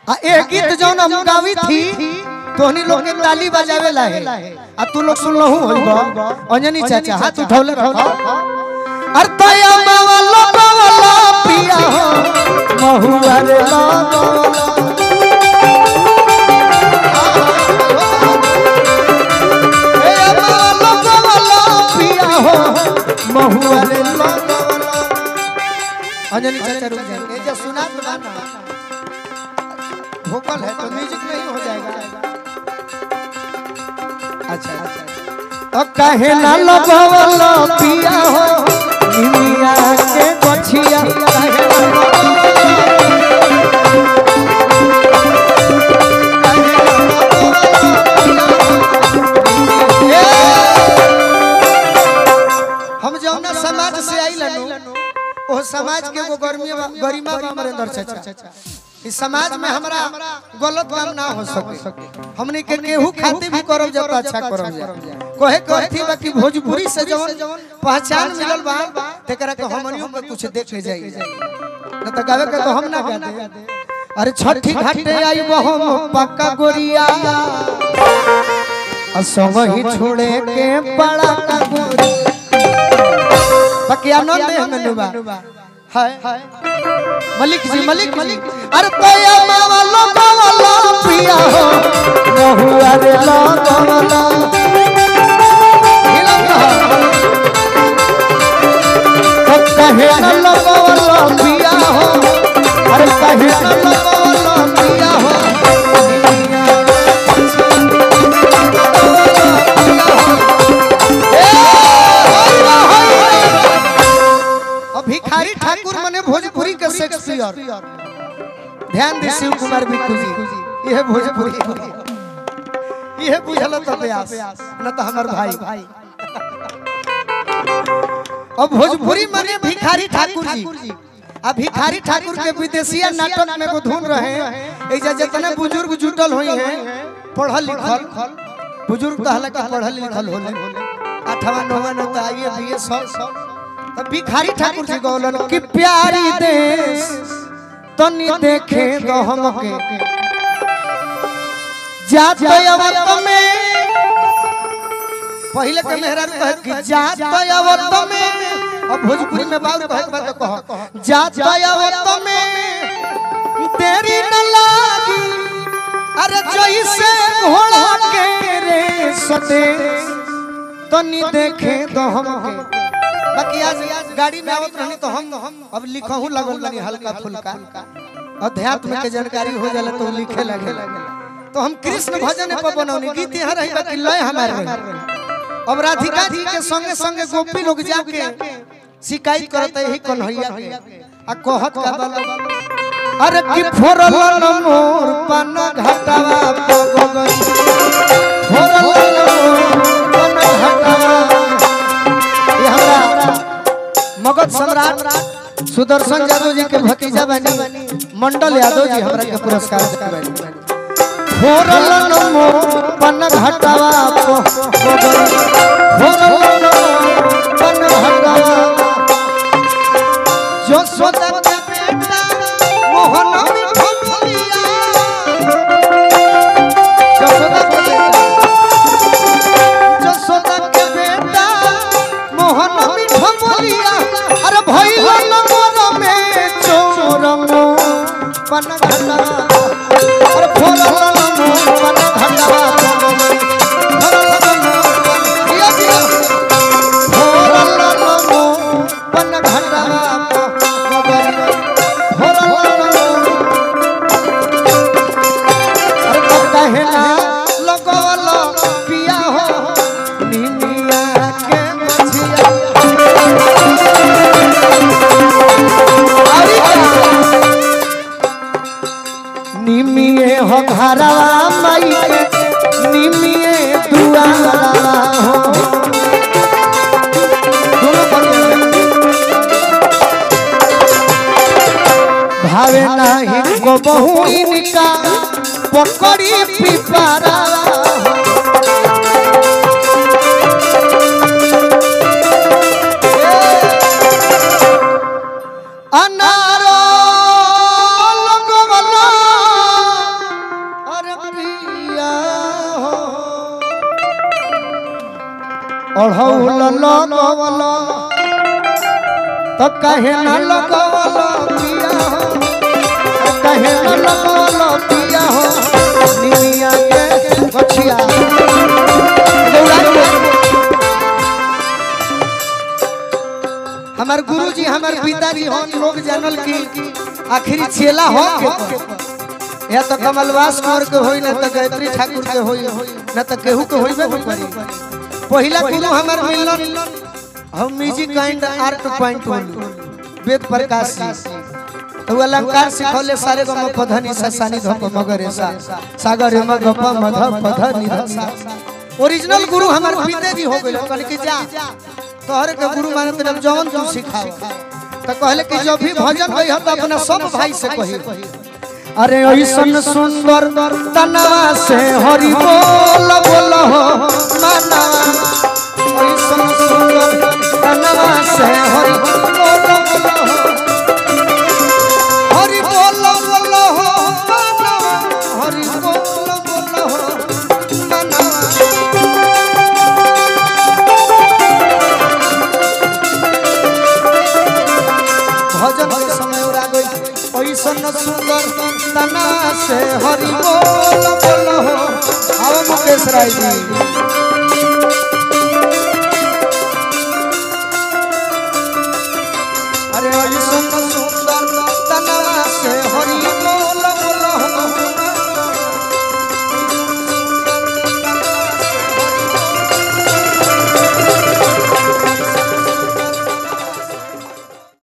आ ए गीत जौन हम गावी थी तोहनी लोग के ताली बजावे ला है आ तू लोग सुन लहू होइबो अंजनी चाचा हाथ उठौले रखो अर तया मावा लगवला पिया हो महुआ रे लगवला ए मावा लगवला पिया हो महुआ रे लगवला अंजनी चाचा रुक जाए ए जे सुना तो ना वोकल है तो म्यूजिक नहीं हो जाएगा अच्छा अच्छा अब कहे ना लगवलो पिया हो निमिया के गछिया कहे ना लगवलो हम जौना समाज से आई लनु ओ समाज के एगो गर्मी गरिमा बा अमरेंद्र चाचा इस समाज में हमरा गलत काम ना हो सके हमने के केहू खातिर भी करब जब तो अच्छा करब जा कहे कहती बा कि भोजपुरी से जवन पहचान मिलल बा तेकरा के हमनियों के कुछ देख ले जाई न त गावे के तो हम ना गा दे अरे छठी घाटे आई हम पक्का गोरिया असंग ही छोड़े के बड़ा का गोरी बाकी आनंद है हमें नुबा हाय मलिक जी मलिक मलिक अरे तया मावा लगवला पिया हो महुआ रे लगवला हिलम कहा तो कहे न लगवला पिया हो अरे कहे न लगवला पिया हो अब भिखारी ठाकुर मने भोजपुरी के शेक्सपियर ध्यान दे शिव कुमार बिक्कू जी यह भोजपुरी यह बुझल तो व्यास न तो हमर भाई अब भोजपुरी मने भिखारी ठाकुर जी आ भिखारी ठाकुर के विदेशिया नाटक में को धुन रहे ऐजा जितने बुजुर्ग जुटल होई हैं पढ़ल लिखल बुजुर्ग तो हालांकि पढ़ल लिखल होले आठवा नौवा न तो आइए बीए सब तब भिखारी ठाकुर जी गौलन कि प्यारी देश तनी देखे दो हमके जात अवत में पहले के मेहरा कहे कि जात अवत में अब भोजपुरी में बात कहे बात कहो जात अवत में तेरी न लागी अरे जैसे घोड़ा के रे सदे तनी देखे दो हमके बाकी आज गाड़ी में आवत रहनी तो हम अब लिखहू लगल बनी हल्का फुल्का अध्यात्म के जानकारी हो जाला तो लिखे लगे तो हम कृष्ण भजन पर बनौनी गीत यहाँ रही बाकी लय हमारे रही अब राधिका जी के संगे संगे गोपी लोग जाके शिकायत करते यही कन्हैया के आ कहत का बल अरे कि फोरल न मोर पन घटावा पगोगन फोरल न मोर पन घटावा ये हमरा मगध सम्राट सुदर्शन यादव जी के भतीजा बनी मंडल यादव जी हमरा के पुरस्कार देबनी फोरल नमो पन घटावा पोगन फोरल नमो पन घटावा जो सोदा के बेटा मोहन मिठलिया जो सोदा के बेटा जसोदा के बेटा मोहन मिठलिया अरे भइल नमन में चोरंगो पन घटा अरे फोरल नमो पन घटा फोरल नमो दिया दिया फोरल नमो पन घटा फोरल नमो अरे कब कहे ना लगवल पिया हो निमिया के मछिया अरे क्या? निमिये हो घरवा माई के निमिये दुआरा हो दोनों बढ़िया भावे नाही को बहु इनका पकड़ी पिपारा अनारो लगवला ओढ़ौल लगवल तो कहे न लगवल पिया हो कहे न लगवल पिया हो निमिया के गछिया हमार गुरुजी हमार पिताजी हम लोग जानल की आखिरी चेला हो के या तो कमलवास कुंवर के होई ना तो गायत्री ठाकुर के होई ना तो केहू के होइबे न करी पहिला गुरु हमार मिलन हम म्यूजिक काइंड आर्ट पॉइंट वेद प्रकाश जी तो अलंकार सिखौले सारे गम पधनी सा सानी धप मगरे सा सागर म गप मध पध निध सा ओरिजिनल गुरु हमार पिताजी हो गइल कहले कि जा तोहरे के गुरु माने तेरे जवन तू सिखाओ तो कहले कि जब भी भजन गई तो अपना सब भाई से कही अरे ऐसन सुंदर तनवा से हरि बोल बोल हो मानवा ऐसन सुंदर तनवा से हरि बोल बोल हो हरि बोल बोल हो मानवा हरि बोल बोल हो मानवा भजन के समय उड़ा गई ऐसन सुंदर तना से हरि बोल बोल हो आओ मुकेश राय जी